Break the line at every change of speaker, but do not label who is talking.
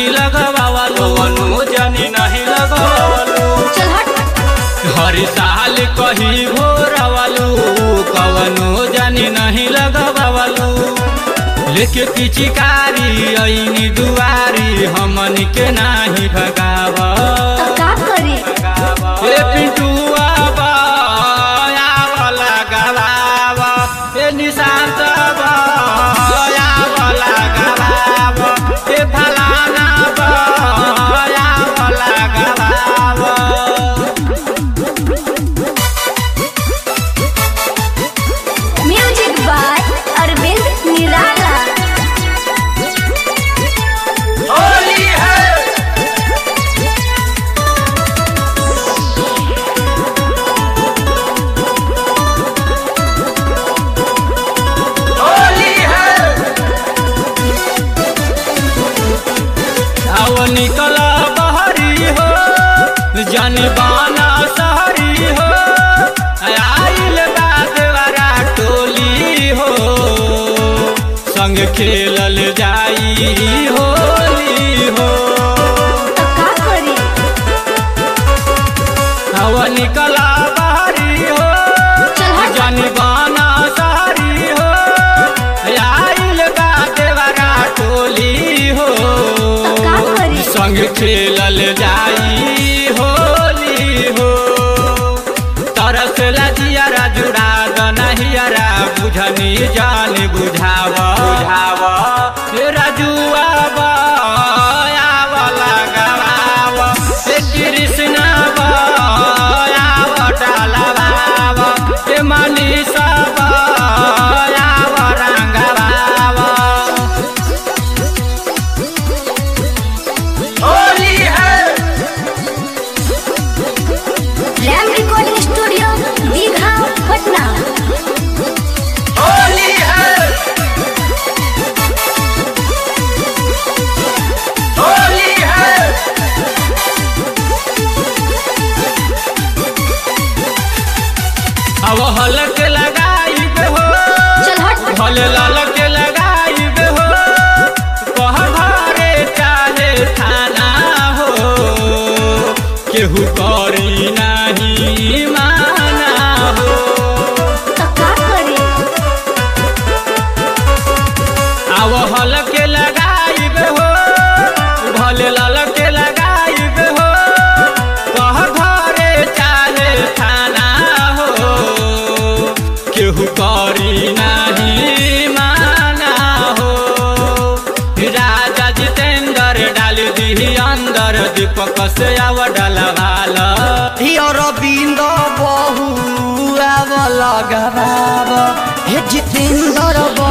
लगवावलू कवनो जानी नहीं लगवावलू
चल हट
हर साल कही भोरवलू कवनो जानी नहीं लगवावलू लेके पिचिकारी ऐनी दुआरी हमन के नाही भगावा
तो का करी
ए पिंटुआ बा आवला गवावा ए निशांत बा आवला गवावा ए फलाना बा आवला गवावा
म्यूजिक बाय अरविंद निराला
होली है होली है आओ निकल बहरी हो जन बाना सहरी हो आइल बादवारा टोली हो संग खेलल जाई होली हो
तो का करी
हवा निकला बहरी हो
चल हट
जन बाना सहरी हो आइल बादवारा टोली हो
तो का करी
संग खेलल जाई होली हो तरस लजियारा जुड़ा दनहियारा बुझनी जान बुझाव बुझाव रजुआ बावला गवाव कृष्ण बाव डालवाव मनीषा बाव रंगवाव होली है
Ram recording studio Digha Patna
Holi है होली है अब हलक लगाई हो
चल हट
भले ललक लगाई हो कह घरे चाहे थाना हो केहू करी नहीं माना हो
तो का करी
आव हलके लगाइब हो भले ललके लगाइब हो कह घरे चाहे थाना हो केहू करी नहीं माना हो राजा जितेंद्र डाल दी अंदर दीपक से आव डलवाल
रविंद्र बहु आव लगाव हे जितेंद्र बहु